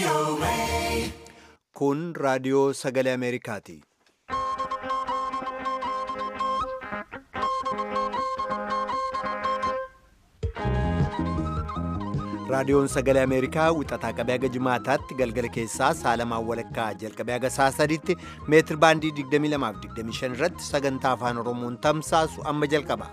Kun raadiyoo sagalee Ameerikaati. Raadiyoon sagalee Ameerikaa wixataa qabee haga jimaataatti galgala keessaa saalamaan walakkaa jalqabee haga saa sadiitti meetir baandii 22 fi 25 irratti sagantaa afaan Oromoon tamsaasu amma jalqaba.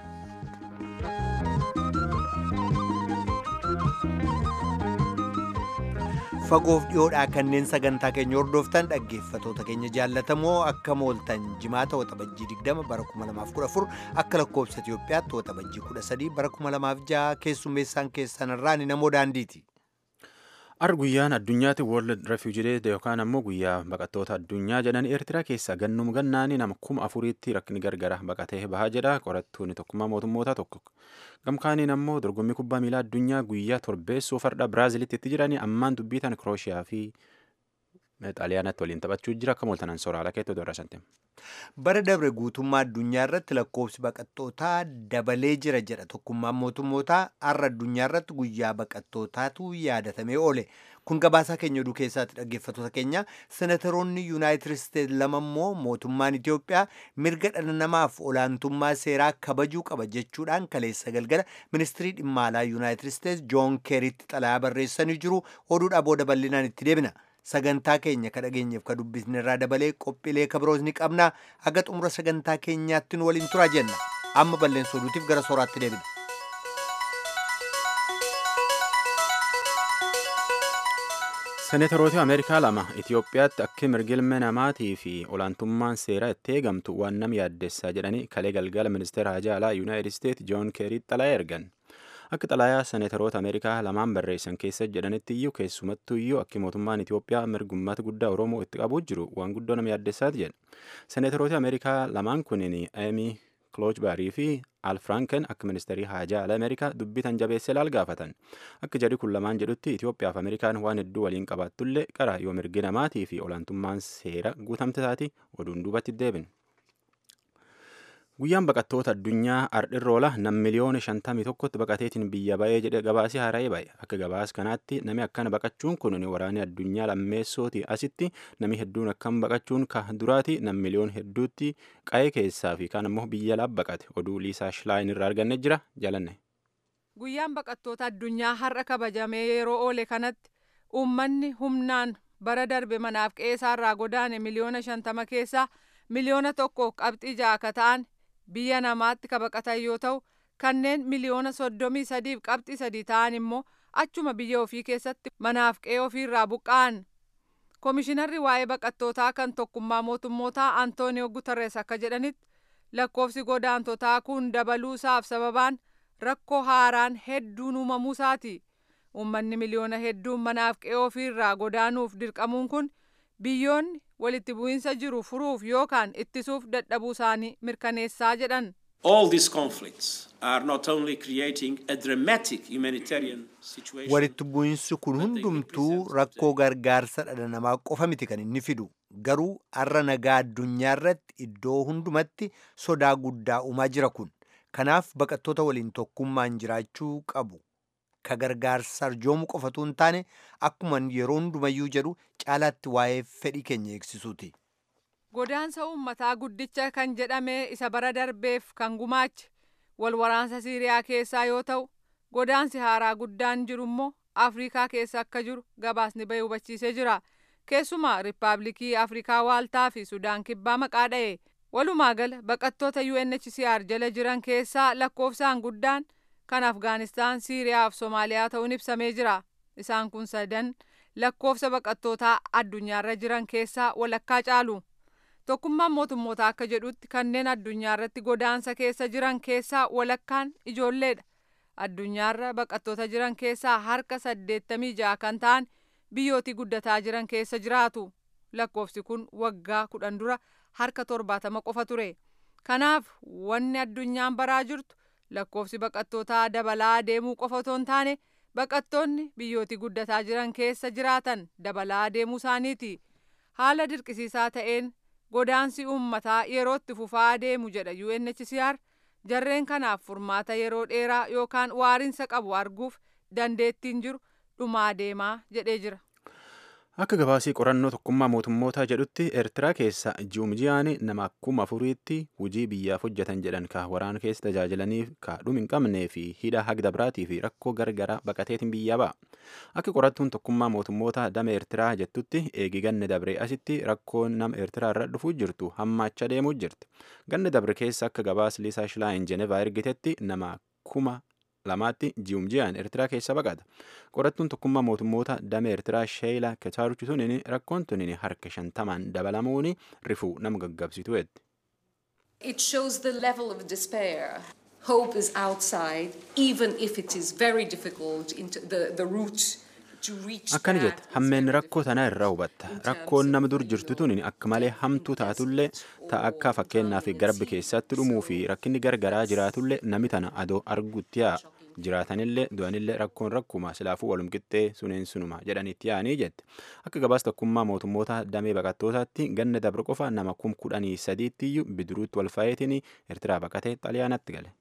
Fagoof dhiyoodhaa kanneen sagantaa keenya hordoftan dhaggeeffatoota keenya jaallatamoo akka mooltan jimaata waxabajjii 20 bara 2014 akka lakkoobsa Itoophiyaatti waxabajjii 13 bara 2006 keessummeessaan keessan irraan namoo daandiiti. Ar guyyaan addunyaatti World Refugee Day yookaan ammoo guyyaa baqattoota addunyaa jedhan Eertiraa keessa gannum gannaani nama kuma afuriitti rakni gargara baqatee bahaa jedha qorattuun tokkummaa mootummoota tokko. Gamkaaniin ammoo dorgommii kubbaa miilaa addunyaa guyyaa torbeessoo farda Biraazilitti itti jiranii ammaan dubbiitan Kirooshiyaa fi Xaaliyaanatti waliin taphachuu jira akka mooltanan sooraalaa keettoo doorasante. Bara dabre guutummaa addunyaa irratti lakkoofsi baqattootaa dabalee jira jedha tokkummaan mootummootaa har'a addunyaa irratti guyyaa baqattootaatu yaadatamee oole. Kun gabaasaa keenya oduu keessaatti dhaggeeffatoota keenya senataroonni yuunaayitid isteetsi lama immoo mootummaan Itoophiyaa mirga dhala namaaf olaantummaa seeraa kabajuu qaba jechuudhaan kaleessa galgala ministirii dhimma alaa yuunaayitid isteetsi joon keeritti xalayaa barreessanii jiru oduudhaa booda bal'inaan itti deebina. sagantaa keenya ka dhageenyeef ka dubbisne irraa dabalee qophiilee kabiroos ni qabna haga xumura sagantaa keenyaatti nu waliin turaa jenna amma balleessa oduutiif gara sooraatti deebina. Seneetoroota Ameerikaa lama Itoophiyaatti akka mirgi ilma namaatii fi olaantummaan seeraa itti eegamtu waan nama yaaddessaa jedhanii kalee galgala ministeera hajaa alaa yuunaayitid isteetsi joon keeriitti xalayaa ergan. Akka xalayaa seneetoroota Ameerikaa lamaan barreessan keessa jedhanitti iyyuu keessumattuu iyyuu akka mootummaan Itoophiyaa mirgummata guddaa Oromoo itti qabuu jiru waan guddoo nama yaaddessaati jedha. Seneetoroota Ameerikaa lamaan kunniin Amy Kloojbarii fi Al Franken akka ministeerii haajaa ala Ameerikaa dubbitan jabeessee laal gaafatan. Akka jedhi kun lamaan jedhutti Itoophiyaa fi Ameerikaan waan hedduu waliin qabaattullee qara yoo mirgi namaatii fi olaantummaan seera guutamte taati oduun duubatti deebin. Guyyaan baqattoota addunyaa ardhirroola nam miliyoona shantamii tokkotti baqateetiin biyya ba'ee jedhe gabaasii haara'ee ba'e. Akka gabaas kanaatti nami akkana baqachuun kun waraanni addunyaa lammeessooti asitti nami hedduun akkam baqachuun ka duraati nam miliyoon hedduutti qa'ee keessaa fi kaan ammoo biyya laaf baqate. Oduu Liisaa Shilaayin irraa arganne jira jalanne. Guyyaan baqattoota addunyaa har'a kabajamee yeroo oole kanatti uummanni humnaan bara darbe manaaf qe'eerraa godaane miliyoona shantama keessaa miliyoona tokkoof qabxii ja'a akka ta'an biyya namaatti ka baqatan yoo ta'u kanneen miliyoona soddomii sadiif qabxii sadii ta'an immoo achuma biyya ofii keessatti manaaf qe'ee ofiirraa buqqa'an. Komishinarri waa'ee baqattootaa kan tokkummaa mootummootaa Antooniyoo Guterres akka jedhanitti lakkoofsi godaantotaa kun dabaluusaaf sababaan rakkoo haaraan hedduun uumamuusaati. Uummanni miliyoona hedduun manaaf qe'ee ofiirraa godaanuuf dirqamuun kun biyyoonni walitti bu'iinsa jiru furuuf yookaan ittisuuf dadhabuu isaanii mirkaneessaa jedhan. All these conflicts are not only creating a dramatic humanitarian situation. Walitti bu'iinsi kun hundumtuu rakkoo gargaarsa dhala namaa qofa miti kan inni fidu. Garuu har'a nagaa addunyaa irratti iddoo hundumatti sodaa guddaa uumaa jira kun. Kanaaf baqattoota waliin tokkummaan jiraachuu qabu. Ka gargaarsa arjoomu qofatu hin taane akkuma yeroo hundumayyuu jedhu caalaatti waa'ee fedhii keenya eegsisuuti. Godaansa uummataa guddicha kan jedhame isa bara darbeef kan gumaache wal waraansa Siiriyaa keessaa yoo ta'u godaansi haaraa guddaan jiru immoo Afrikaa keessa akka jiru gabaasni bahee hubachiisee jira. Keessumaa Riippaabilikii Afrikaa Waaltaa fi Sudaan Kibbaa maqaa dha'e. Walumaa gala baqattoota UNHCR jala jiran keessaa lakkoofsaan guddaan kan Afgaanistaan, Siiriyaa fi Somaaliyaa ta'uun ibsamee jira. Isaan kun sadan lakkoofsa baqattootaa addunyaarra jiran keessaa walakkaa caalu. Tokkummaan mootummootaa akka jedhutti kanneen addunyaarratti godaansa keessa jiran keessaa walakkaan ijoolleedha. Addunyaarra baqattoota jiran keessaa harka saddeettamii ja'a kan ta'an biyyootii guddataa jiran keessa jiraatu. Lakkoofsi kun waggaa kudhan dura harka torbaatama qofa ture. Kanaaf wanni addunyaan baraa jirtu lakkoofsi baqattootaa dabalaa deemuu qofa otoo hin taane baqattoonni biyyootii guddataa jiran keessa jiraatan dabalaa deemuu isaaniiti. Haala dirqisiisaa ta'een godaansi uummataa yeroo itti fufaa deemu jedha UNHCR jarreen kanaaf furmaata yeroo dheeraa yookaan waariinsa qabu arguuf dandeettiin jiru dhumaa deemaa jedhee jira. Akka gabaasii qorannoo tokkummaa mootummootaa jedhutti Eertiraa keessa ji'umjiyaan nama kuma afuriitti hojii biyyaaf hojjetan jedhan ka waraana keessa tajaajilaniif ka dhumi hin qabnee fi hidha hagda biraatii fi rakkoo gargaraa baqateetiin biyyaa ba'a. Akka qorattuun tokkummaa mootummootaa dama Eertiraa jettutti eegi ganne dabre asitti rakkoon nama Eertiraa irra dhufuu jirtu hammaacha deemuu jirti. Ganne dabre keessa akka gabaas Liisaa Shilaayin Jenevaa ergitetti nama kuma lamaatti ji'umjiyaan Eertiraa keessa baqata. Qorattuun tokkummaa mootummoota dama Eertiraa Sheeyila Ketaaruchi tunin rakkoon tunin harka shantamaan dabalamuun rifuu nama gaggabsitu jedhe. It shows the level of despair. Hope is outside, even if it is very difficult into the, the route to reach Akkana that jette is hammeen very rakkoo tanaa irraa hubatta. Rakkoon nama dur jirtu tun akka malee hamtuu taatullee ta'a akka fakkeenyaa fi garbi keessatti dhumuu fi rakkinni gargaraa jiraatullee nami tana adoo arguutti yaa jiraatanillee du'anillee rakkoon rakkuma silaafuu walum qixxee suneen sunuma jedhanitti yaa'anii jette. Akka gabaas tokkummaa mootummoota damee baqattootaatti ganna dabre qofa nama kum kudhanii sadiitti bidiruutti wal fayeetiin Eertiraa baqatee xaliyaanatti gale.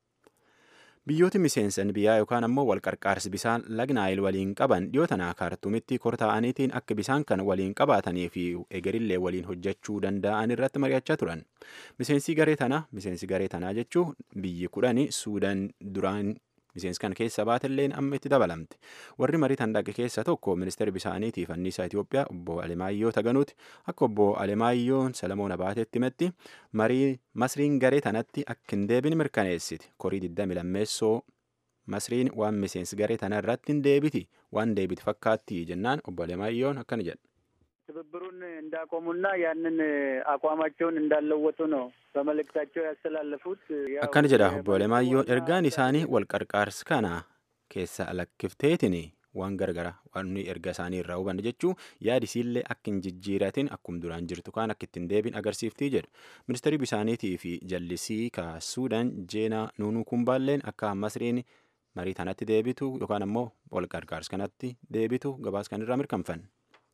Biyyooti miseensan biyyaa yookaan ammoo wal qarqaarsi bisaan lagnaayil waliin qaban dhiyoo tanaa kaartuumitti kortaa'aniitiin akka bisaan kan waliin qabaatanii fi egerillee waliin hojjechuu danda'an irratti mari'achaa turan. Miseensi garee tanaa miseensi garee tanaa jechuun biyyi kudhanii Suudaan duraan miseensi kan keessa baatelleen amma itti dabalamte. Warri marii tan dhaqe keessa tokko ministeerri bisaaniitiif anniisaa Itoophiyaa obbo Alemaayyoo Taganuuti akka obbo Alemaayyoon Salamoon Abaateetti himetti marii masriin garee tanatti akka hin deebine mirkaneessiti. Korii 20 lammeessoo masriin waan miseensi garee tana irratti hin deebiti waan deebiti fakkaatti jennaan obbo Alemaayyoon akkana jedha. ትብብሩን እንዳቆሙና ያንን አቋማቸውን እንዳለወጡ ነው በመልእክታቸው ያስተላለፉት። ያው akkana jedha obbo የመልእክቱ Alemaayyoon ዋና ergaan isaanii wal qarqaarsi kana keessa lakkifteetiin waan gargara waan nuyi erga isaanii irraa hubanne jechuu yaadisiillee akka hin jijjiiratin akkum duraan jirtu kaan akka ittiin deebiin agarsiiftii jedhu ministeerri bisaaniitii fi jallisii ka suudaan jeenaa nuunuu kumbaalleen akka masriin marii tanatti deebitu yookaan ammoo wal qarqaarsi kanatti deebitu gabaas kan irraa mirkanfanne.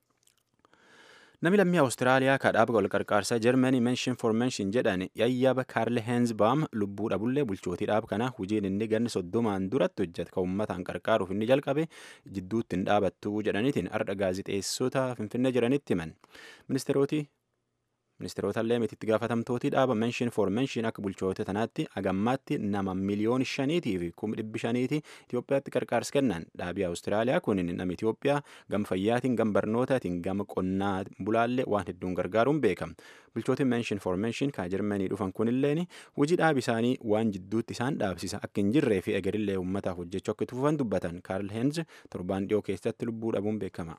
Namni lammii Awustiraaliyaa kadhaaba wal qarqaarsaa Jarmanii Mention for Mention jedhan yayyaba Kaarle Heenzbaam lubbuu dhabullee bulchootii dhaaba kana hojiin inni ganni soddomaan duratti hojjete kan uummataan qarqaaruuf inni jalqabe jidduutti hin dhaabattu jedhaniitiin ardha gaazixeessota Finfinnee jiranitti himan. Ministeeroti ministeerota illee mitiitti gaafatamtootii dhaaba Mention for Mention akka bulchoota tanaatti agammaatti nama miliyoona shaniitii fi kuma dhibbi shaniiti Itoophiyaatti qarqaarsa kennan dhaabii Awustiraaliyaa kun nama Itoophiyaa gama fayyaatiin gama barnootaatiin gama qonnaa bulaallee waan hedduun gargaaruun beekama. Bulchootiin Mention for Mention kan Jarmanii dhufan kunilleen hojii dhaabi isaanii waan jidduutti isaan dhaabsisa akka hin jirree fi egerillee uummataaf hojjechuu akka itti fufan dubbatan Kaarl Heenz torbaan dhiyoo keessatti lubbuu dhabuun beekama.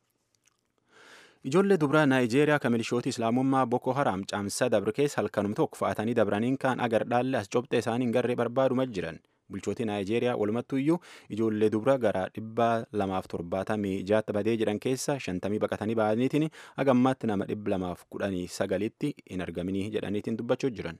Ijoollee dubaraa Naayijeeriyaa kan milishooti Islaamummaa Boko Haram caamsaa dabre keessa halkanuma tokko fa'atanii dabraniin kaan agar dhaalle as cobxee isaanii hin garree barbaaduma jiran. Bulchootii Naayijeeriyaa walumattuu iyyuu ijoollee dubaraa gara dhibba lamaaf torbaatamii jaatti badee jedhan keessa shantamii baqatanii ba'aniitiin hagammaatti nama dhibba lamaaf kudhanii sagalitti hin argaminii jedhaniitiin dubbachuu jiran.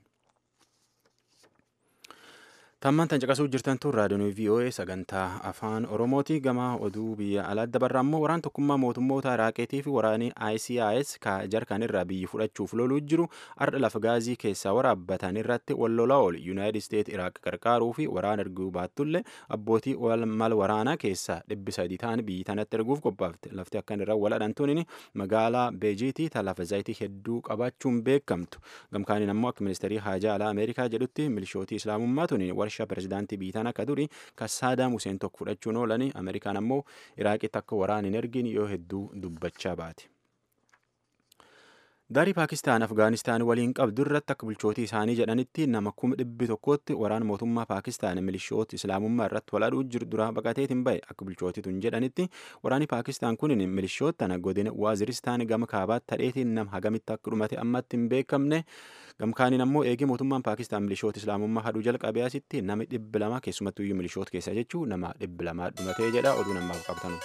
Tammaan tan caqasuu jirtan tun raadiyoon VOA sagantaa afaan Oromooti gama oduu biyya alaa dabarra ammoo waraan tokkummaa mootummoota Iraaqiitii fi waraanii ICIS ka jarkan irraa biyyi fudhachuuf loluu jiru ardha lafa gaazii keessaa waraabbatan irratti wal lolaa oolu Yuunaayitid Isteet Iraaq qarqaaruu fi waraan erguu baattullee abbootii mal waraanaa keessaa dhibbi sadii ta'an biyyi tanatti erguuf qophaafte lafti akkan irra wal adhantuun magaalaa Beejiitii ta lafa zayitii hedduu qabaachuun beekamtu gamkaaniin ammoo akka ministeerii haajaa alaa Ameerikaa jedhutti milishootii islaamummaa tuniin warshaa pirezidaantii biitaan akka duri kan saadaam Huseen tokko fudhachuun oolanii Ameerikaan ammoo Iraaqitti akka waraan hin ergin yoo hedduu dubbachaa baate. Daarii Paakistaan Afgaanistaan waliin qabdu irratti akka bulchootii isaanii jedhanitti nama kuma dhibbi tokkotti waraana mootummaa Paakistaan milishoota islaamummaa irratti wal aduu jiru duraa baqateetiin bahe akka bulchootii tun jedhanitti waraanni Paakistaan kun milishoota tana godina Waaziristaan gama kaabaatti tadheetiin nama hagamitti akka dhumate ammatti hin beekamne gamkaaniin ammoo eegee mootummaan Paakistaan milishoota islaamummaa haduu jalqabee asitti nama dhibbi lama keessumattuu iyyuu milishoota keessaa jechuu nama dhibbi lamaa dhumatee jedha oduu namaaf qabtanu.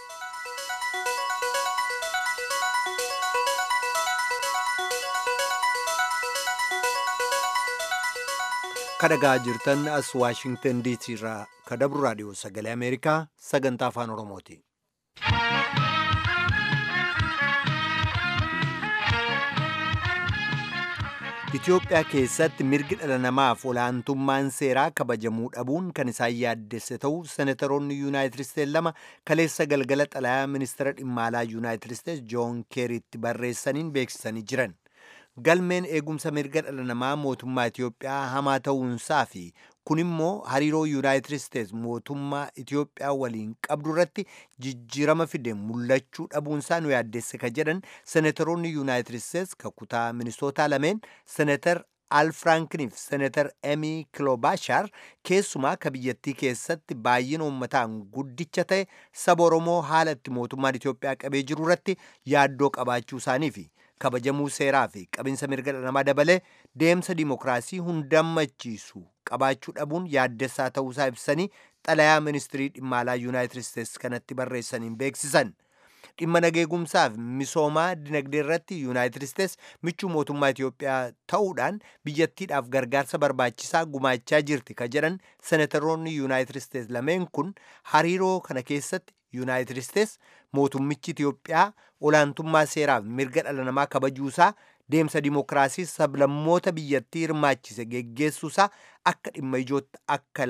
kadhagaa jirtan as waashingtan diisii irraa kadabru raadiyoo sagalee ameerikaa sagantaa afaan oromooti. Itoophiyaa keessatti mirgi dhala namaaf olaantummaan seeraa kabajamuu dhabuun kan isaan yaaddesse ta'uu senataroonni yuunaayitid isteetsi lama kaleessa galgala xalayaa ministeera dhimma alaa yuunaayitid isteetsi joon keeriitti barreessaniin beeksisanii jiran. Galmeen eegumsa mirga dhala namaa mootummaa Itoophiyaa hamaa ta'uunsaa fi kun immoo hariiroo yuunaayitid isteetsi mootummaa Itoophiyaa waliin qabdu irratti jijjiirama fide mul'achuu dhabuunsaa nu yaaddesse ka jedhan senataroonni yuunaayitid isteetsi ka kutaa ministootaa lameen senatar al firankiniif senatar emii kilobaashar keessumaa ka biyyattii keessatti baay'ina uummataan guddicha ta'e saba oromoo haala itti mootummaan Itoophiyaa qabee jiru irratti yaaddoo qabaachuu isaaniifi kabajamuu seeraa fi qabinsa mirga dhala namaa dabalee deemsa dimokiraasii hundammachiisu qabaachuu dhabuun yaaddessaa ta'uusaa ibsanii xalayaa ministirii dhimma alaa yuunaayitid isteetsi kanatti barreessaniin beeksisan. dhimma nageegumsaaf misoomaa dinagdee irratti yuunaayitid isteetsi michuu mootummaa Itoophiyaa ta'uudhaan biyyattiidhaaf gargaarsa barbaachisaa gumaachaa jirti ka jedhan senataroonni yuunaayitid isteetsi lameen kun hariiroo kana keessatti yuunaayitid isteetsi mootummichi Itoophiyaa olaantummaa seeraaf mirga dhala namaa kabajuusaa deemsa dimokiraasii sablammoota biyyattii hirmaachise geggeessuusaa akka dhimma ijootti akka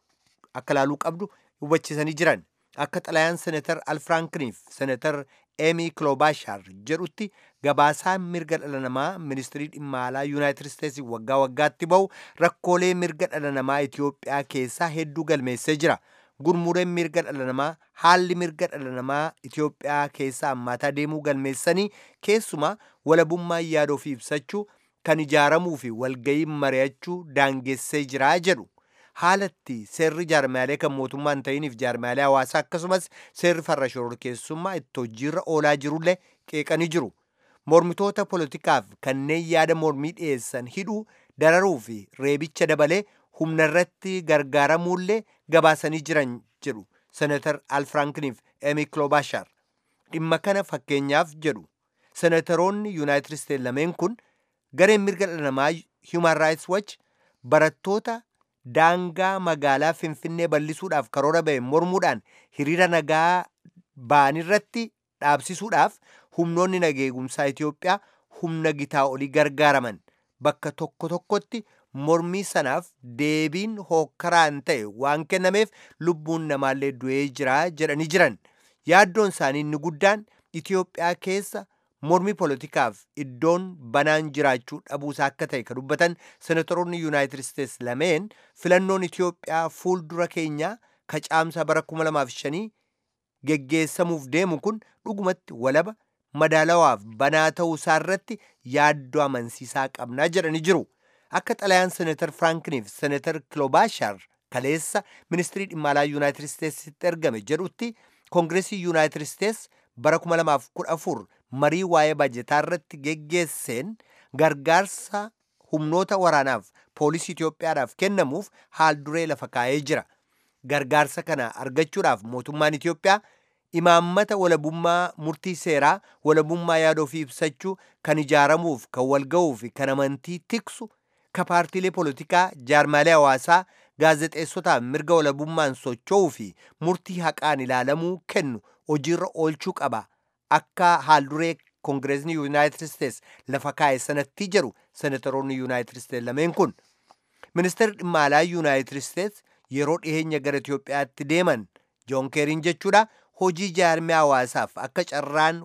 laaluu qabdu hubachiisanii jiran. akka xalayaan senatar al firankiniif senatar emii kilobaashar jedhutti gabaasaan mirga dhala namaa ministirii dhimma alaa yuunaayitid isteetsi waggaa waggaatti bahu rakkoolee mirga dhala namaa itiyoophiyaa keessaa hedduu galmeessee jira gurmureen mirga dhala namaa haalli mirga dhala namaa itiyoophiyaa keessaa hammaataa deemuu galmeessanii keessumaa walabummaa yaada ofii ibsachuu kan ijaaramuu fi walgayii mari'achuu daangessee jiraa jedhu haalatti seerri jaarmaalee kan mootummaa hin ta'iniif jaarmaalee hawaasaa akkasumas seerri farra shororkeessummaa itti hojiirra oolaa jirullee qeeqanii jiru. Mormitoota poolitikaaf kanneen yaada mormii dhiyeessan hidhuu dararuu fi reebicha dabalee humna irratti gargaaramuullee gabaasanii jiran jedhu senatar al firankiniif emi kilobaashar dhimma kana fakkeenyaaf jedhu senataroonni yuunaayitid isteetsi lameen kun gareen mirga dhala namaa human rights watch barattoota daangaa magaalaa finfinnee bal'isuudhaaf karoora ba'e mormuudhaan hiriira nagaa ba'anirratti dhaabsisuudhaaf humnoonni nageegumsaa Itoophiyaa humna gitaa olii gargaaraman bakka tokko tokkotti mormii sanaaf deebiin hookkaraan ta'e waan kennameef lubbuun namaallee du'ee jira jedhanii jiran yaaddoon isaanii inni guddaan Itoophiyaa keessa mormii poolitikaaf iddoon banaan jiraachuu dhabuusaa akka ta'e kan dubbatan senatoroonni yuunaayitid isteetsi lameen filannoon Itoophiyaa fuuldura keenyaa ka caamsaa bara 2005 geggeessamuuf deemu kun dhugumatti walaba madaalawaaf banaa ta'uusaa irratti yaaddoo amansiisaa qabnaa jedhanii jiru. Akka xalayaan senatar Firankiniif senatar Kilobaashar kaleessa ministirii dhimma alaa yuunaayitid isteetsitti ergame jedhutti koongireesii yuunaayitid isteetsi bara 2014 marii waa'ee bajetaa irratti geggeesseen gargaarsa humnoota waraanaaf poolisii Itoophiyaadhaaf kennamuuf haal duree lafa kaa'ee jira. Gargaarsa kana argachuudhaaf mootummaan Itoophiyaa imaammata walabummaa murtii seeraa walabummaa yaada ofii ibsachuu kan ijaaramuuf kan walga'uu fi kan amantii tiksu ka paartiilee poolitikaa jaarmaalee hawaasaa gaazexeessotaaf mirga walabummaan socho'uu fi murtii haqaan ilaalamuu kennu hojiirra oolchuu qaba akka haalduree koongireesni yuunaayitid isteetsi lafa kaa'e sanatti jedhu senataroonni yuunaayitid isteetsi lameen kun ministeerri dhimma alaa yuunaayitid isteetsi yeroo dhiyeenya gara Itoophiyaatti deeman joon keeriin jechuudha hojii jaarmee hawaasaaf akka carraan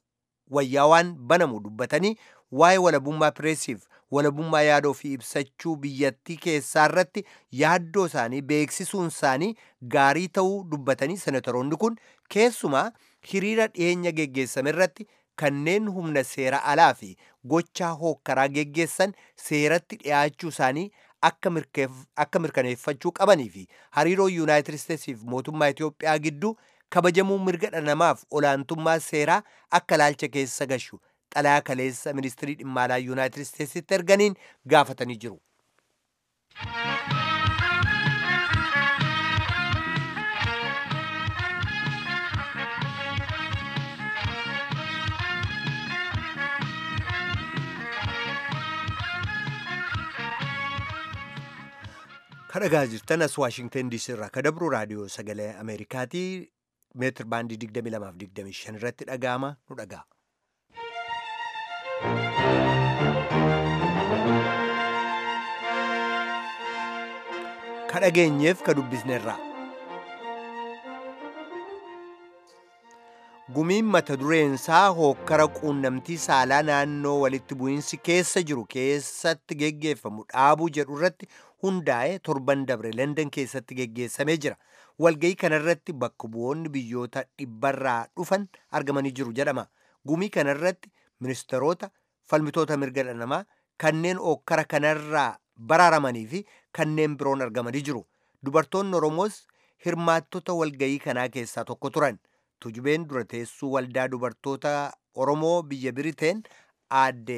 wayyaawaan banamu dubbatanii waa'ee walabummaa pireesiif walabummaa yaada ofii ibsachuu biyyattii keessaa irratti yaaddoo isaanii beeksisuun isaanii gaarii ta'uu dubbatanii senataroonni kun keessumaa hiriira dhiyeenya geggeessame irratti kanneen humna seera alaa fi gochaa hookkaraa geggeessan seeratti dhiyaachuu isaanii akka mirkaneeffachuu qabanii fi hariiroo yuunaayitid isteetsiif mootummaa Itoophiyaa gidduu kabajamuu mirga dhala namaaf olaantummaa seeraa akka laalcha keessa gashu xalayaa kaleessa ministirii dhimma alaa yuunaayitid isteetsitti erganiin gaafatanii jiru. kadhagaa jirtan as waashingtan diisii irraa ka dabru raadiyoo sagalee ameerikaatii meetir baandii 22 fi 25 irratti dhaga'ama nu dhaga'a. ka dhageenyeef ka dubbisneerra. gumiin mata dureensaa hookkara quunnamtii saalaa naannoo walitti bu'iinsi keessa jiru keessatti geggeeffamu dhaabuu jedhu irratti hundaa'e torban dabre London keessatti geggeessamee jira. Walgayii kanarratti bakka bu'oonni biyyoota dhibbarraa dhufan argamanii jiru jedhama. Gumii kanarratti ministeerota falmitoota mirga dhala namaa kanneen hookkara kanarraa baraaramanii fi kanneen biroon argamanii jiru. Dubartoonni Oromoos hirmaattota walgayii kanaa keessaa tokko turan. Tujubeen dura teessuu waldaa dubartoota Oromoo biyya Biriteen aadde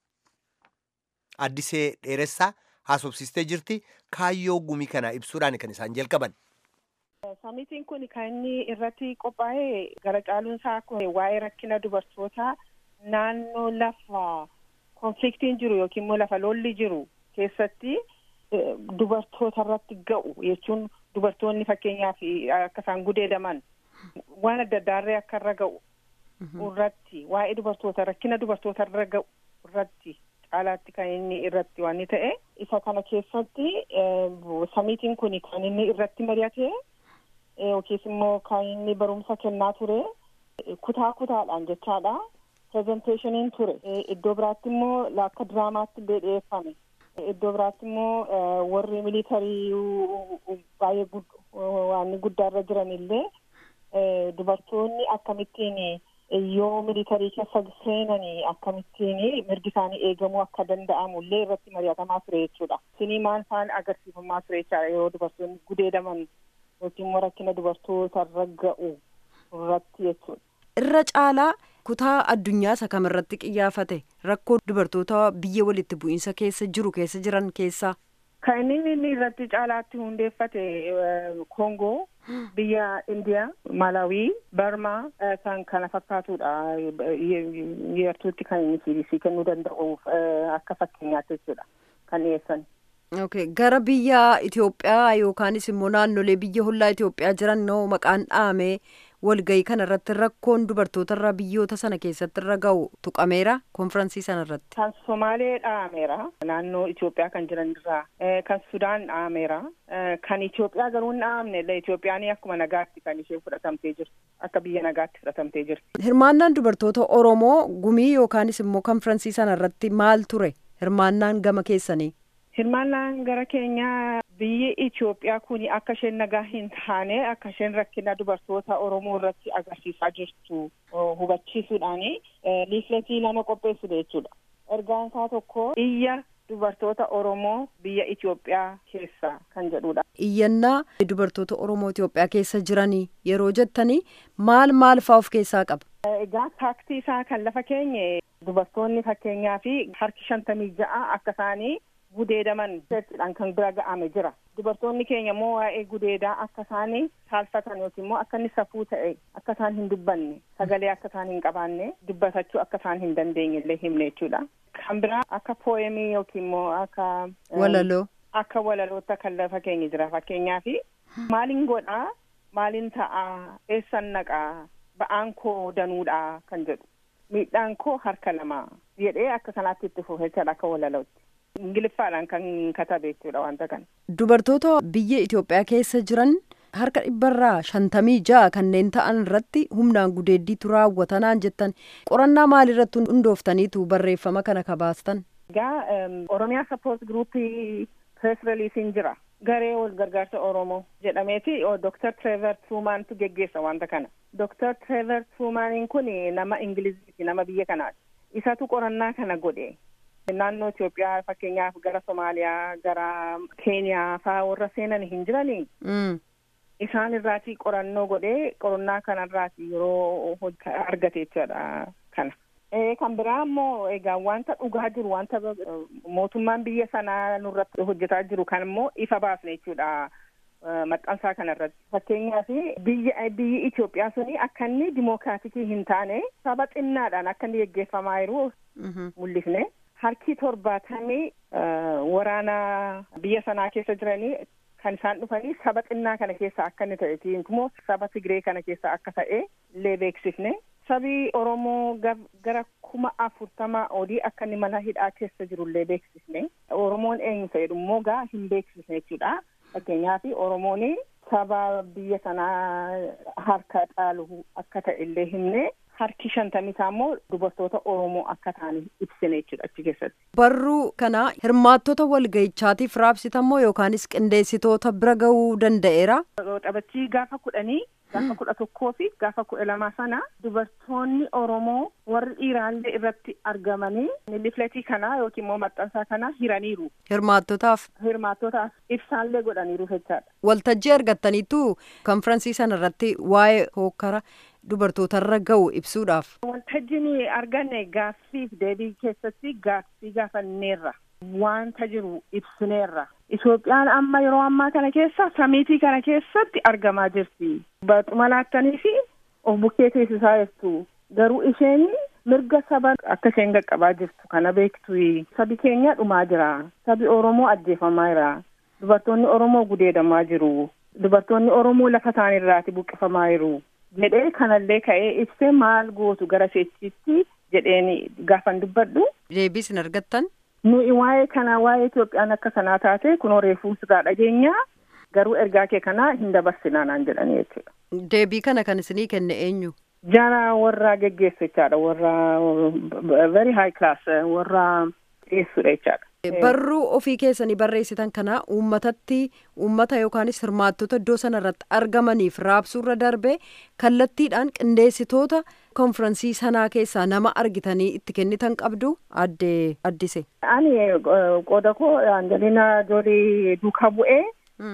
Addisee Dheeressaa haasofsiistee jirti. Kaayyoo gumii kana ibsuudhaan kan isaan jalqaban. Samitiin kun kan inni irratti qophaa'e gara caaluunsaa waa'ee rakkina dubartootaa naannoo lafa konfliktiin jiru yookiin immoo lafa lolli jiru keessatti dubartoota irratti ga'u jechuun dubartoonni fakkeenyaaf akka isaan gudeedaman waan adda addaarree akka irra ga'u irratti waa'ee dubartoota rakkina dubartoota irra ga'u irratti caalaatti kan inni irratti waan ta'e isa kana keessatti samiitiin kun kan inni irratti mari'ate yookiis immoo kan inni barumsa kennaa ture kutaa kutaadhaan jechaadha presenteeshiniin ture iddoo biraatti immoo akka diraamaatti illee dhiyeeffame iddoo biraatti immoo warri militarii baay'ee waan guddaarra jiran illee dubartoonni akkamittiin yoo militarii keessa seenanii akkamittiin mirgi isaanii eegamuu akka danda'amu illee irratti mari'atamaa ture jechuudha. Sinii maal faan agarsiifamaa ture jechaadha yeroo dubartoonni gudeedaman yookiin immoo rakkina dubartoota irra ga'u irratti jechuudha. Irra caalaa kutaa addunyaa isa kamirratti qiyyaafate rakkoo dubartoota biyya walitti bu'iinsa keessa jiru keessa jiran keessaa. Kan inni inni irratti caalaatti hundeeffate Koongoo, biyya Indiyaa, Malawii, Barmaa kan kana fakkaatudha. Yeertuutti kan inni siibisii kennuu danda'uuf akka fakkeenyaatti jechuudha kan dhiyeessan. Okay. gara biyya Itoophiyaa yookaanis immoo naannolee biyya hollaa Itoophiyaa jiran noo maqaan dhahamee walgayii kana irratti rakkoon dubartoota irra biyyoota sana keessatti irra ga'u tuqameera konfiraansii sana irratti. Kan Somaalee dhahameera naannoo Itoophiyaa kan jiran irraa kan Sudaan dhahameera kan Itoophiyaa garuu hin dhahamne Itoophiyaan akkuma nagaatti kan ishee fudhatamtee jirti akka biyya nagaatti fudhatamtee jirti. Hirmaannaan dubartoota Oromoo gumii yookaanis immoo konfiraansii sana irratti maal ture hirmaannaan gama keessanii? Hirmaannaan gara keenyaa biyyi Itoophiyaa kun akka isheen nagaa hin taane akka isheen rakkina dubartoota Oromoo irratti agarsiisaa jirtu hubachiisuudhaan liifletii lama qopheessite jechuudha. Ergaan isaa tokko iyya dubartoota Oromoo biyya Itoophiyaa keessa kan jedhudha. Iyyannaa dubartoota Oromoo Itoophiyaa keessa jiranii yeroo jettanii maal maal fa'aa of keessaa qaba? Egaa taaktii isaa kan lafa keenye dubartoonni fakkeenyaa fi harki shantamii ja'a akka isaanii gudeedaman jechuudhaan kan bira ga'ame jira. Dubartoonni keenya immoo waa'ee gudeedaa akka isaanii saalfatan yookiin immoo akka inni safuu ta'e akka isaan hin dubbanne sagalee akka isaan hin qabaanne dubbatachuu akka isaan hin dandeenye illee himne jechuudha. Kan biraa akka pooyemii yookiin immoo akka walaloo akka walaloota kan lafa keenya jira fakkeenyaaf maalin godhaa maalin ta'aa eessan naqaa ba'aan koo danuudhaa kan jedhu miidhaan koo harka lama jedhee akka kanaatti itti fufechaadha akka walalootti. ingiliffaadhaan kan katabe jechuudha wanta kana. Dubartoota biyya Itoophiyaa keessa jiran harka dhibbarraa shantamii ja'a kanneen ta'an irratti humnaan gudeeddiitu raawwatanaan jettan qorannaa maalirratti hundooftaniitu barreeffama kana kabaastan. Egaa Oromiyaa Sappoort Giruuppii Pirees Reliisiin jira. Garee wal gargaarsa Oromoo jedhameeti Dr. Trevor Truumaantu geggeessa wanta kana. Dr. Trevor Truumaaniin kun nama Ingiliziiti nama biyya kanaati. Isatu qorannaa kana godhe. naannoo Itoophiyaa fakkeenyaaf gara Somaaliyaa gara Keeniyaa faa warra seenan hin jiranii. Isaan irraati qorannoo godhee qorannaa kanarraati yeroo argate jechuudha kana. Kan biraa immoo egaa wanta dhugaa jiru wanta mootummaan biyya sanaa nurratti hojjetaa jiru kan immoo ifa baasne jechuudha. maxxansaa kanarratti fakkeenyaaf biyya biyyi Itoophiyaa suni akka inni dimookiraatikii hin taane saba xinnaadhaan akka inni geggeeffamaa jiru mul'ifne. harki torbaatamii waraana biyya sanaa keessa jiranii kan isaan dhufanii saba xinnaa kana keessa akka inni ta'e immoo saba Tigree kana keessa akka ta'e illee beeksifne sabi Oromoo gara kuma afurtamaa olii akka inni mana hidhaa keessa jiru illee beeksifne Oromoon eenyu ta'edhu immoo gaa hin beeksifne jechuudha. fakkeenyaaf oromoon saba biyya sanaa harka caalu akka ta'e illee himne harki shantamii isaa immoo dubartoota oromoo akka ta'an ibsine jechuudha achi keessatti. Barruu kana hirmaattota walga'ichaatiif raabsitamoo yookaanis qindeessitoota bira ga'uu danda'eera. Taphachii gaafa kudhanii gaafa kudha tokkoo fi gaafa kudha lamaa sana dubartoonni oromoo warri dhiiraallee irratti argamanii lifletii kanaa yookiin immoo maxxansaa kana hiraniiru. Hirmaattotaaf. Hirmaattotaaf ibsaallee godhaniiru jechaadha. Waltajjii argattaniitu konfiraansii sana irratti waa'ee hokkara dubartootarra ga'u ibsuudhaaf. Waltajjiin arganne gaaffiif deebii keessatti gaaffii gaafanneerra. Wanta jiru ibsineerra. Itoophiyaan amma yeroo ammaa kana keessa samiitii kana keessatti argamaa jirti. Baxuma laattanii fi of bukkee teessisaa jirtu. Garuu isheen mirga saba akka isheen qaqqabaa jirtu kana beektu. Sabi keenya dhumaa jira. Sabi Oromoo ajjeefamaa jira. Dubartoonni Oromoo gudeedamaa jiru. Dubartoonni Oromoo lafa isaaniirraati buqqifamaa jiru. jedhee kanallee ka'ee ibsee maal gootu gara seechitti jedheen gaafan dubbadhu. Deebii isin argattan? Nuyi waa'ee kana waa'ee Itoophiyaan akka kanaa taate kunoo reefuu sirraa dhageenya garuu ergaa kee kanaa hin dabarsinaa naan jedhanii jechuudha. Deebii kana kan isinii kenne eenyu? Jara warra geggeessu jechaadha warra very high class warra dhiyeessudha jechaadha. Barruu ofii keessanii barreessitan kana uummatatti uummata yookaanis hirmaattota iddoo sana irratti argamaniif raabsuurra darbee kallattiidhaan qindeessitoota konfiraansii sanaa keessaa nama argitanii itti kennitan qabdu adde addise. Ani qooda koo Angelina Joolii duukaa bu'ee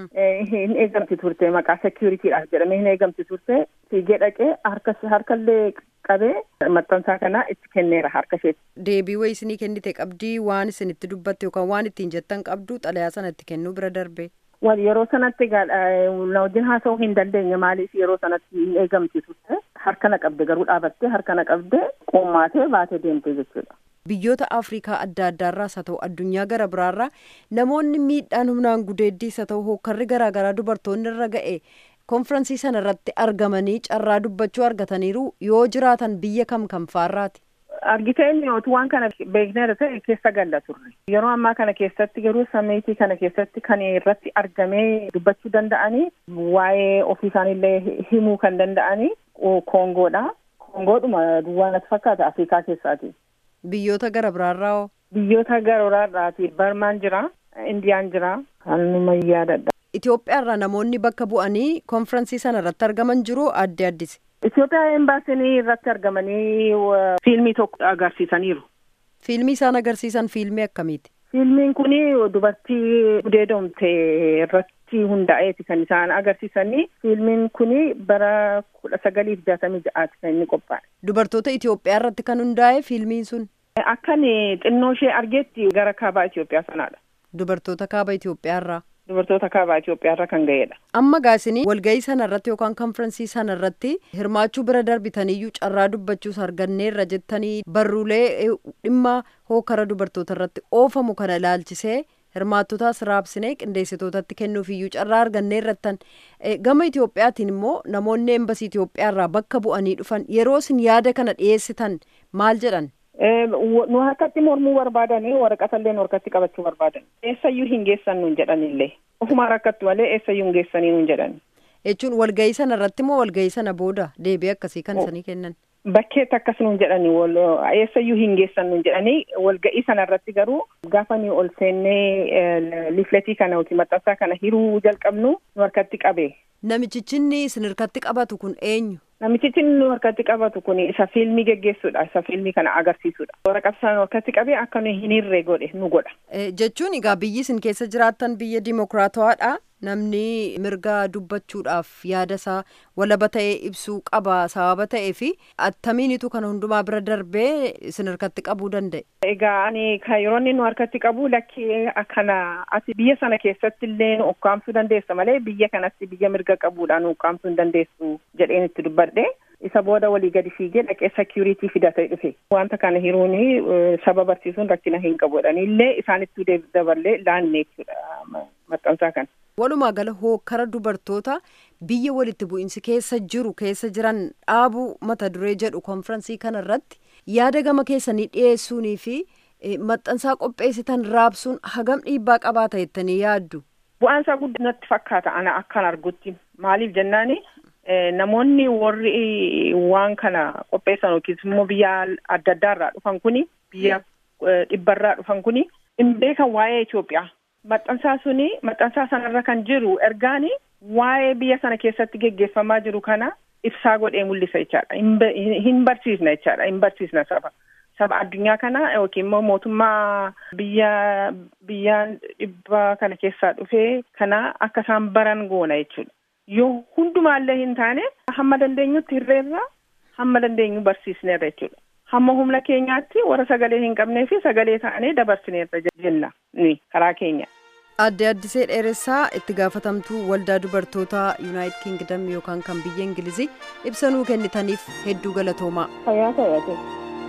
hin eegamti turte maqaa seekiyuritiidhaaf jedhamee hin eegamti turte fiigee dhaqee harkallee qabee maxxansaa kana itti kenneera harka isheetti. Deebii wayii isinii kennite qabdii waan isin itti dubbatte yookaan waan ittiin jettan qabdu xalayaa sana itti kennuu bira darbe. Wal yeroo sanatti na wajjin haasa'uu hin dandeenye maaliif yeroo sanatti hin eegamti turte harka na qabde garuu dhaabattee harka na qabde qoommaatee baatee deemte jechuudha. Biyyoota Afrikaa adda addaarraas haa ta'u addunyaa gara biraarraa namoonni miidhaan humnaan gudeeddiis haa ta'u hokkarri garaagaraa dubartoonni irra ga'e konfiraansii sana irratti argamanii carraa dubbachuu argataniiru yoo jiraatan biyya kam kam faarraati. Argitee inni waan kana beekneera ta'e keessa galla turre. Yeroo ammaa kana keessatti garuu samiitii kana keessatti kan irratti argamee dubbachuu danda'anii waa'ee ofii isaaniillee himuu kan danda'anii Koongoodha. Koongoodhuma duwwaa natti fakkaata Afrikaa keessaati. Biyyoota gara biraarraa hoo? Biyyoota gara biraarraati. Barmaan jira, Indiyaan jira. Haaluma yaadadha. Itoophiyaarraa namoonni bakka bu'anii konfiraansii sana irratti argaman jiru adde addise. Itoophiyaa embaasii irratti argamanii fiilmii tokko agarsiisaniiru. Fiilmii isaan agarsiisan fiilmii akkamiiti? Fiilmiin kun dubartii gudeedomte irratti hundaa'eeti kan isaan agarsiisanii. Fiilmiin kun bara kudha sagaliif jaatamii ja'aati kan inni qophaa'e. Dubartoota Itoophiyaa irratti kan hundaa'e fiilmiin sun? Akkan xinnoo ishee argeetti gara kaabaa Itoophiyaa sanaadha. Dubartoota kaaba Itoophiyaarraa? Dubartoota kaabaa Itoophiyaarra kan ga'edha. Amma gaasini walga'ii sana irratti yookaan konfiraansii sana irratti hirmaachuu bira darbitaniyyuu carraa dubbachuus arganneerra jettanii barruulee dhimma hookara dubartoota irratti oofamu kana ilaalchisee hirmaattotaas raabsinee qindeessitootatti kennuufiyyuu carraa arganneerrattan gama Itoophiyaatiin immoo namoonni embasii Itoophiyaarraa bakka bu'anii dhufan yeroo isin yaada kana dhiyeessitan maal jedhan? nu harkatti mormuu barbaadanii waraqatallee nu harkatti qabachuu barbaadan eessayyuu hin geessan nuun jedhanillee ofuma rakkattu malee eessayyuu hin geessanii nuun jedhan. jechuun walga'ii sana irratti moo walga'ii sana booda deebii akkasii kan isanii kennan. Bakkeetti akkas nuun jedhanii eessayyuu hin geessan nuun jedhanii walga'ii sana irratti garuu gaafa ni ol seennee lifletii kana yookiin maxxansaa kana hiruu jalqabnu nu harkatti qabe. Namichichinni isin harkatti qabatu kun eenyu? Namichichi nu harkatti qabatu kun isa fiilmii geggeessuudha. Isa fiilmii kana agarsiisuudha. Waraqaa sana harkatti qabee akka nu hin hirree godhe nu godha. Jechuun egaa biyyi isin keessa jiraattan biyya dimokiraatawaadha. Namni mirga dubbachuudhaaf yaada isaa walaba ta'ee ibsuu qaba sababa ta'ee fi attamiinitu kana hundumaa bira darbee isin harkatti qabuu danda'e. Egaa ani kan yeroo inni nu harkatti qabu lakkii akkana ati biyya sana keessatti illee nu ukkaamsuu dandeessa malee biyya kanatti biyya mirga qabuudhaan nu ukkaamsuu hin dandeessu jedheen itti dubbadhe. Isa booda walii gadi fiigee dhaqee security fidatee dhufe. Wanta kana hiruun saba barsiisuun rakkina hin qabudhaan illee isaanitti daballee laanne jechuudha maxxansaa kana. Walumaa gala hokkara dubartoota biyya walitti bu'iinsi keessa jiru keessa jiran dhaabuu mata duree jedhu konfiraansii kana irratti yaada gama keessanii dhiyeessuunii fi maxxansaa qopheessitan raabsuun hagam dhiibbaa qabaata jettanii yaaddu. bu'aan isaa guddaa natti fakkaata ana akkan argutti maaliif jennaani namoonni warri waan kana qopheessan yookiis immoo biyya adda addaa irraa dhufan kuni biyya dhibbarraa dhufan kuni hin beekan waa'ee Itoophiyaa. Maxxansaa suni maxxansaa sanarra kan jiru ergaani waa'ee biyya sana keessatti geggeeffamaa jiru kana ibsaa godhee mul'isa jechaadha. Hin barsiisna jechaadha. Hin barsiisna saba. Saba addunyaa kana yookiin immoo mootummaa biyya biyyaan dhibba kana keessaa dhufee kana akka isaan baran goona jechuudha. Yoo hundumaallee hin taane hamma dandeenyutti hirreerra hamma dandeenyu barsiisneerra jechuudha. Hamma humna keenyaatti warra sagalee hin qabnee fi sagalee ta'anii dabarsineerra jenna ni karaa keenya. Adde Addisee Dheeressaa itti gaafatamtuu waldaa dubartoota Yuunaayitid Kingdom yookaan kan biyya Ingilizii ibsa nuu kennitaniif hedduu galatoomaa. Fayyaa ta'e.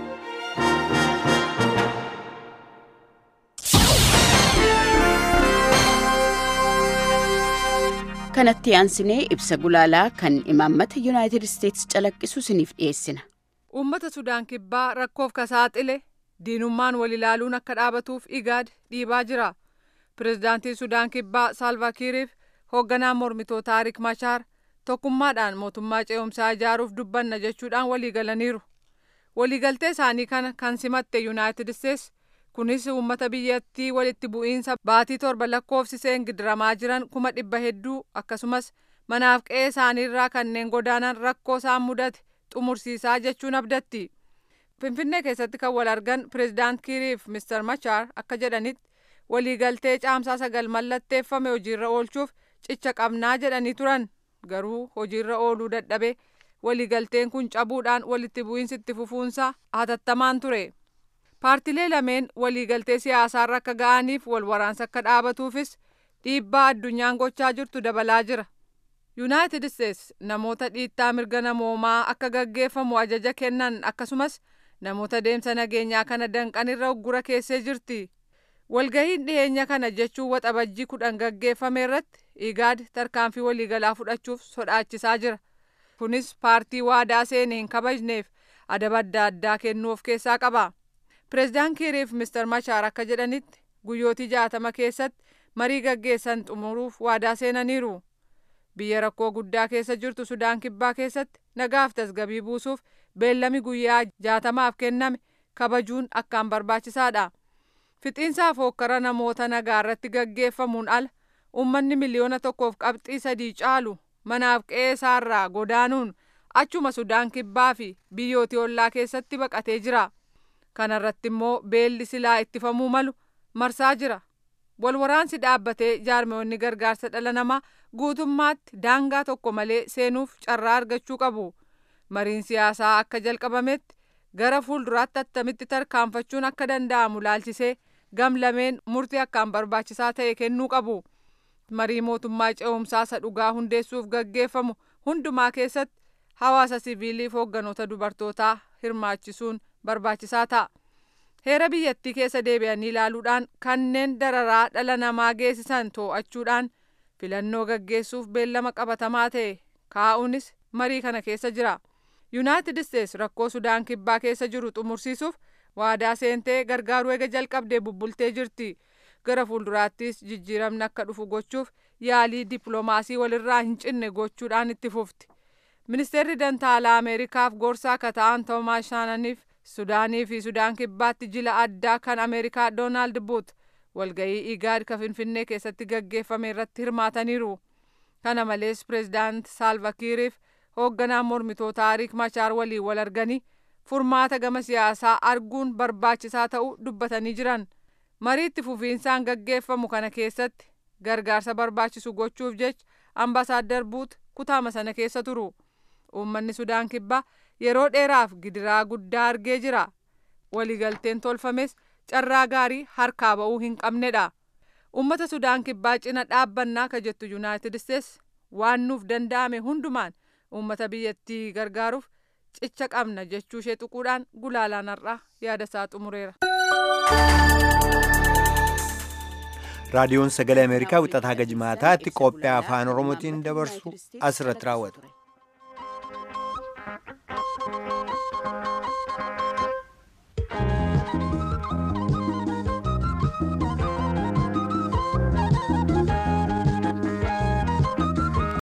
kanatti aansinee ibsa gulaalaa kan imaammata yuunaayitid isteetsi calaqqisu isiniif dhiyeessina. Uummata Sudaan kibbaa rakkoof ka saaxile diinummaan wal ilaaluun akka dhaabatuuf igaad dhiibaa jira. Pireezidaantiin Sudaan kibbaa Saalvaakiiriif hoogganaa mormitootaa Riik Machaar tokkummaadhaan mootummaa ce'umsaa ijaaruuf dubbanna jechuudhaan walii galaniiru. Waliigaltee isaanii kana kan simatte Yuunaayitid Isteetsi kunis uummata biyyattii walitti bu'iinsa baatii torba lakkoofsiseen gidiramaa jiran kuma dhibba hedduu akkasumas manaaf qe'ee isaaniirraa kanneen godaanan rakkoo isaan mudate xumursiisaa jechuun abdatti. Finfinnee keessatti kan wal argan pireezidaant Kiiriif Mister Machaar akka jedhanitti waliigaltee caamsaa sagal mallatteeffame hojiirra oolchuuf cicha qabnaa jedhanii turan garuu hojiirra ooluu dadhabe waliigalteen kun cabuudhaan walitti bu'iinsi itti fufuunsa hatattamaan ture. paartilee lameen waliigaltee siyaasaarra akka ga'aniif wal waraansa akka dhaabatuufis dhiibbaa addunyaan gochaa jirtu dabalaa jira. Yuunaayitid Isteets namoota dhiittaa mirga namoomaa akka gaggeeffamu ajaja kennan akkasumas namoota deemsa nageenyaa kana danqanirra uggura keessee jirti. Walgahiin dhiyeenya kana jechuun waxabajjii kudhan gaggeeffame irratti igaad tarkaanfii waliigalaa fudhachuuf sodaachisaa jira. Kunis paartii waadaa seene hin kabajneef adaba adda addaa kennuu of keessaa qaba. Pireezidaant Kiiriif Mister Machaar akka jedhanitti guyyootii jaatama keessatti marii gaggeessan xumuruuf waadaa seenaniiru. Biyya rakkoo guddaa keessa jirtu Sudaan Kibbaa keessatti nagaaf tasgabii buusuuf beellami guyyaa jaatamaaf kenname kabajuun akkaan barbaachisaadha. Fixiinsaaf hokkara namoota nagaa irratti gaggeeffamuun ala uummanni miliyoona tokkoof qabxii sadii caalu manaaf qe'ee isaarraa godaanuun achuma Sudaan Kibbaa fi biyyootii ollaa keessatti baqatee jira. Kana irratti immoo beelli silaa ittifamuu malu marsaa jira. Walwaraansi dhaabbatee jaarmeewwanni gargaarsa dhala namaa guutummaatti daangaa tokko malee seenuuf carraa argachuu qabu. Mariin siyaasaa akka jalqabametti gara fuulduraatti attamitti tarkaanfachuun akka danda'amu laalchisee gam lameen murtii akkaan barbaachisaa ta'e kennuu qabu. Marii mootummaa ce'umsaa isa dhugaa hundeessuuf gaggeeffamu hundumaa keessatti hawaasa siviiliif hoogganoota dubartootaa hirmaachisuun barbaachisaa ta'a. Heera biyyattii keessa deebi'anii ilaaluudhaan kanneen dararaa dhala namaa geessisan to'achuudhaan filannoo gaggeessuuf beellama qabatamaa ta'e kaa'uunis marii kana keessa jira. Yuunaayitid Isteets rakkoo Sudaan Kibbaa keessa jiru xumursiisuuf waadaa seentee gargaaruu eega jalqabdee bubbultee jirti. Gara fuulduraattis jijjiiramni akka dhufu gochuuf yaalii dippiloomaasii walirraa hin cinne gochuudhaan itti fufti. Ministeerri Dantaalaa Ameerikaaf gorsaa akka ta'an Toomaas Shaananiif Sudaanii fi Sudaan Kibbaatti jila addaa kan Ameerikaa Doonaald Buut walgahii Igaad ka Finfinnee keessatti gaggeeffame irratti hirmaataniiru. Kana malees pireezidaant Saalvakiiriif hoogganaa mormitootaa Riik Machaar waliin wal arganii furmaata gama siyaasaa arguun barbaachisaa ta'uu dubbatanii jiran. Marii itti fufiinsaan gaggeeffamu kana keessatti gargaarsa barbaachisu gochuuf jecha ambaasaadder Buut kutaama sana keessa turu. Uummanni Sudaan Kibbaa yeroo dheeraaf gidiraa guddaa argee jira. Waliigalteen tolfames carraa gaarii harkaa ba'uu hin qabnedha. Uummata Sudaan Kibbaa cina dhaabbannaa ka jettu Yuunaayitid Isteets waan nuuf danda'ame hundumaan uummata biyyattii gargaaruuf cicha qabna jechuu ishee tuquudhaan gulaalaan har'aa yaada isaa xumureera. raadiyoon sagalee ameerikaa wixataa gajmaataatti qophii afaan oromootiin dabarsu asirratti raawwatu.